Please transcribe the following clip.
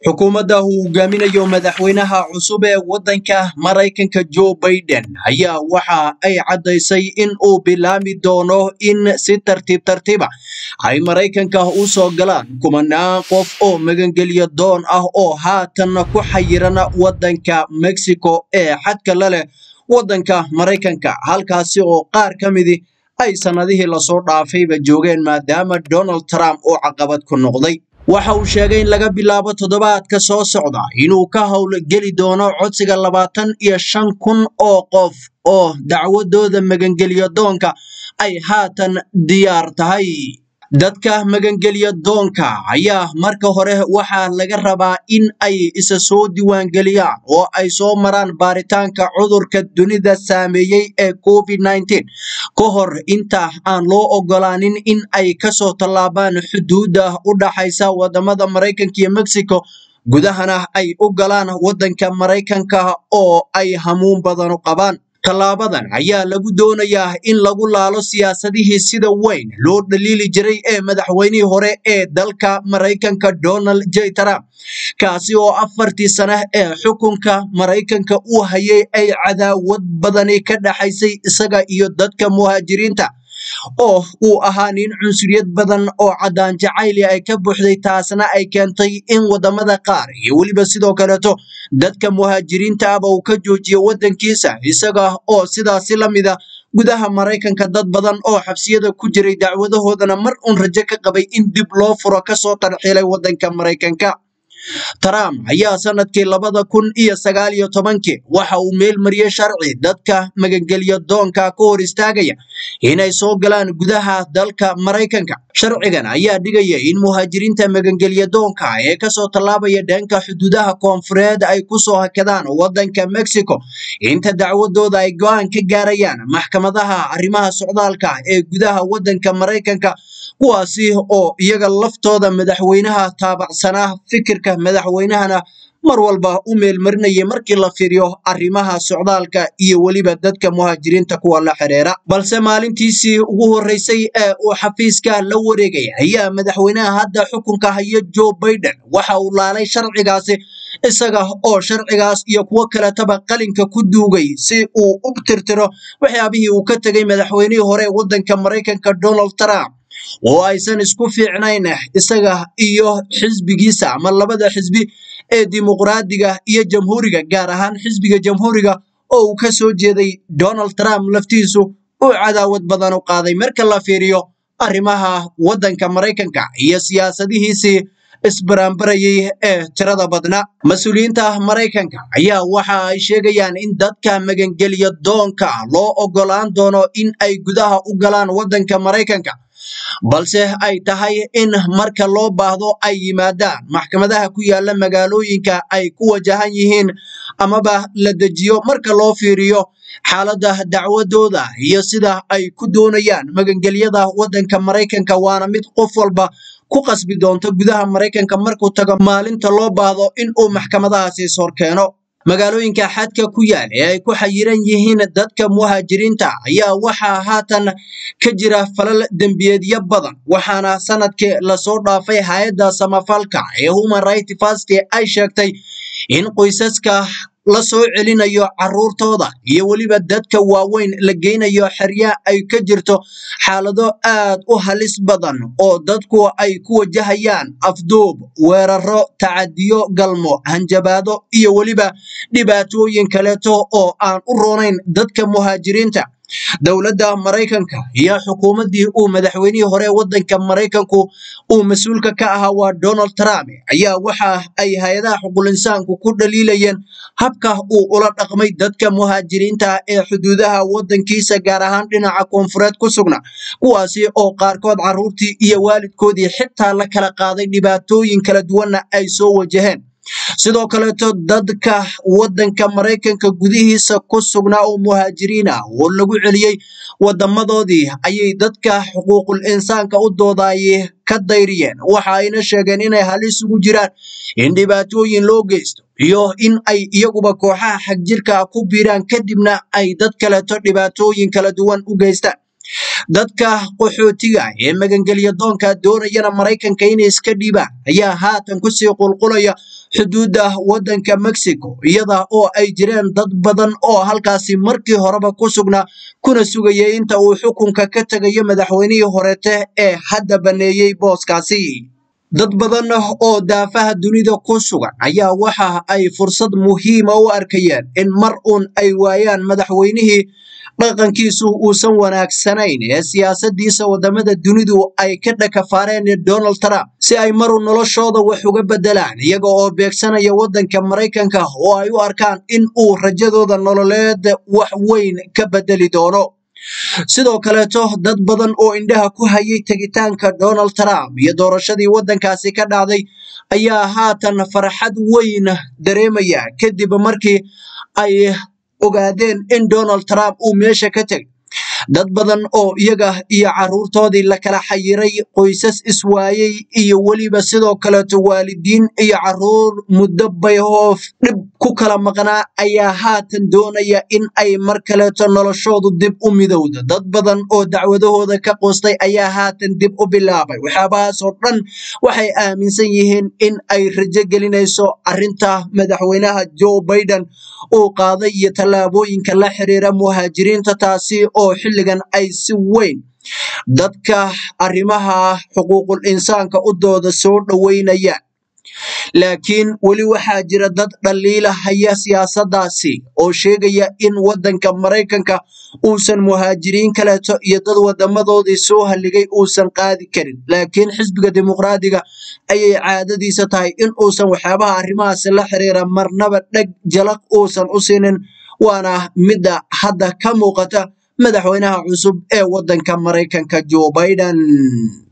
xukuumadda uu hogaaminayo madaxweynaha cusub ee waddanka maraykanka joe baiden ayaa waxa ay caddaysay in uu bilaami doono in si tartiib tartiiba ay maraykanka u soo galaan kumanaan qof oo magangelyo doon ah oo haatan ku xayiran waddanka mexico ee xadka la leh waddanka maraykanka halkaasi oo qaar ka midi ay sannadihii lasoo dhaafayba joogeen maadaama donald trump uu caqabad ku noqday waxa uu sheegay in laga bilaabo toddobaadka soo socda inuu ka howlgeli doono codsiga labaatan iyo shan kun oo qof oo dacwadooda magangelyo doonka ay haatan diyaar tahay dadka magangelyo doonka ayaa marka hore waxaa laga rabaa in ay isa soo diiwaangeliyaan oo ay soo maraan baaritaanka cudurka dunida saameeyey ee covid nneteen ka hor inta aan loo ogolaanin in ay kasoo tallaabaan xuduudda u dhaxaysa wadamada maraykanka iyo mexico gudahana ay u galaan waddanka maraykanka oo ay hamuun badan u qabaan tallaabadan ayaa lagu doonayaa in lagu laalo siyaasadihii sida weyn loo dhaliili jiray ee madaxweynihii hore ee dalka maraykanka donald j trump kaasi oo afartii sane ee xukunka maraykanka uu hayay ay cadaawad badani ka dhaxaysay isaga iyo dadka muhaajiriinta oo uu ahaa nin cunsuriyad badan oo caddaan jacayli ay ka buuxday taasna ay keentay in wadamada qaar iyo weliba sidoo kaleeto dadka muhaajiriinta ahba uu ka joojiyo waddankiisa isaga oo sidaasi la mida gudaha maraykanka dad badan oo xabsiyada ku jiray dacwadahoodana mar uun rajo ka qabay in dib loo furo kasoo tarxiilay waddanka maraykanka trump ayaa sanadkii labada kun iyo sagaal iyo tobankii waxa uu meel mariyey sharci dadka magangelyo doonka ka hor istaagaya inay soo galaan gudaha dalka maraykanka sharcigan ayaa dhigaya in muhaajiriinta magangelyo doonka ee kasoo tallaabaya dhanka xuduudaha koonfureed ay kusoo hakadaan waddanka mexico inta dacwadooda ay go-aan ka gaarayaan maxkamadaha arrimaha socdaalka ee gudaha waddanka maraykanka kuwaasi oo iyaga laftooda madaxweynaha taabacsanaa fikirka madaxweynahana mar walba u meelmarinayay markii la fiiriyo arrimaha socdaalka iyo weliba dadka muhaajiriinta kuwa la xiriira balse maalintiisii ugu horreysay ee uu xafiiska la wareegay ayaa madaxweynaha hadda xukunka haya joe baiden waxa uu laalay sharcigaasi isaga oo sharcigaas iyo kuwo kaletaba qalinka ku duugay si uu u tirtiro waxyaabihii uu ka tegay madaxweynihii hore ee waddanka maraykanka donald trump oo aysan isku fiicnayn isaga iyo xisbigiisa ama labada xisbi ee dimuqraadiga iyo jamhuuriga gaar ahaan xisbiga jamhuuriga oo uu ka soo jeeday donald trump laftiisu uu cadaawad badan u qaaday marka la fiiriyo arrimaha waddanka maraykanka iyo siyaasadihiisii isbaraambarayay ee tirada badna mas-uuliyiinta maraykanka ayaa waxa ay sheegayaan in dadka magangelyo doonka loo ogolaan doono in ay gudaha u galaan waddanka maraykanka balse ay tahay in marka loo baahdo ay yimaadaan maxkamadaha ku yaala magaalooyinka ay ku wajahan yihiin amaba la dejiyo marka loo fiiriyo xaaladda dacwadooda iyo sida ay ku doonayaan magangelyada waddanka maraykanka waana mid qof walba ku qasbi doonto gudaha maraykanka markuu tago maalinta loo baahdo in uu maxkamadahaasi is horkeeno magaalooyinka xadka ku yaal ee ay ku xayiran yihiin dadka muhaajiriinta ayaa waxaa haatan ka jira falal dembiyeedyo badan waxaana sanadkii lasoo dhaafay hay-adda samafalka ee human right fast ay sheegtay in qoysaska la soo celinayo caruurtooda iyo weliba dadka waaweyn la geynayo xerya ay ka jirto xaalado aad u halis badan oo dadku ay ku wajahayaan afduub weeraro tacadiyo galmo hanjabaado iyo weliba dhibaatooyin kaleeto oo aan u roonayn dadka muhaajiriinta dowladda maraykanka iyo xukuumaddii uu madaxweynihii hore waddanka maraykanku uu mas-uulka ka ahaa waa donald trump ayaa waxa ay hay-adaha xuqulinsaanku ku dhaliilayeen habka uu ula dhaqmay dadka muhaajiriinta ee xuduudaha waddankiisa gaar ahaan dhinaca koonfureed ku sugna kuwaasi oo qaarkood carruurtii iyo waalidkoodii xitaa la kala qaaday dhibaatooyin kala duwanna ay soo wajaheen sidoo kaleeto dadka waddanka maraykanka gudihiisa ku sugnaa oo muhaajiriin ah oo lagu celiyey wadamadoodii ayay dadka xuquuqul insaanka u doodaayay ka dayriyeen waxa ayna sheegeen inay halis ugu jiraan in dhibaatooyin loo geysto iyo in ay iyaguba kooxaha xagjirka ku biiraan kadibna ay dad kaleeto dhibaatooyin kala duwan u geystaan dadka qaxootiga ee magangelya doonka doonayana maraykanka inay iska dhiibaan ayaa haatan kusii qulqulaya xuduudda waddanka mexico iyada oo ay jireen dad badan oo halkaasi markii horeba ku sugnaa kuna sugayay inta uu xukunka ka tegayo madaxweynihii horeete ee hadda baneeyey booskaasi dad badan oo daafaha dunida ku sugan ayaa waxa ay fursad muhiima u arkayeen in mar uun ay waayaan madaxweynihii dhaqankiisu uusan wanaagsanayn ee siyaasadiisa wadamada dunidu ay ka dhakafaareen donald trump si ay maru noloshooda wax uga bedelaan iyaga oo beegsanaya wadanka maraykanka oo ay u arkaan in uu rajadooda nololeed wax weyn ka bedeli doono sidoo kaleeto dad badan oo indhaha ku hayay tegitaanka donald trump iyo doorashadii waddankaasi ka dhacday ayaa haatan farxad weyn dareemaya kadib markii ay ogaadeen in donald trump uu meesha ka tegay dad badan oo iyaga iyo caruurtoodii la kala xayiray qoysas iswaayey iyo weliba sidoo kaleeto waalidiin iyo caruur muddo bayhoof dhib ku kala maqnaa ayaa haatan doonaya in ay mar kaleeto noloshoodu dib u midowdo dad badan oo dacwadahooda ka qoostay ayaa haatan dib u bilaabay waxyaabahaasoo dhan waxay aaminsan yihiin in ay rajo gelinayso arinta madaxweynaha joe biden uu qaaday iyo tallaabooyinka la xiriira muhaajiriinta taasi oo xilligan ay si weyn dadka arrimaha xuquuqul insaanka u dooda soo dhoweynayaan laakiin weli waxaa jira dad dhaliila haya siyaasadaasi oo sheegaya in waddanka maraykanka uusan muhaajiriin kaleeto iyo dad wadamadoodii soo halligay uusan qaadi karin laakiin xisbiga dimuqraadiga ayay caadadiisa tahay in uusan waxyaabaha arrimahaasi la xiriira marnaba dheg jalaq uusan u siinin waana midda hadda ka muuqata madaxweynaha cusub ee waddanka maraykanka joe biden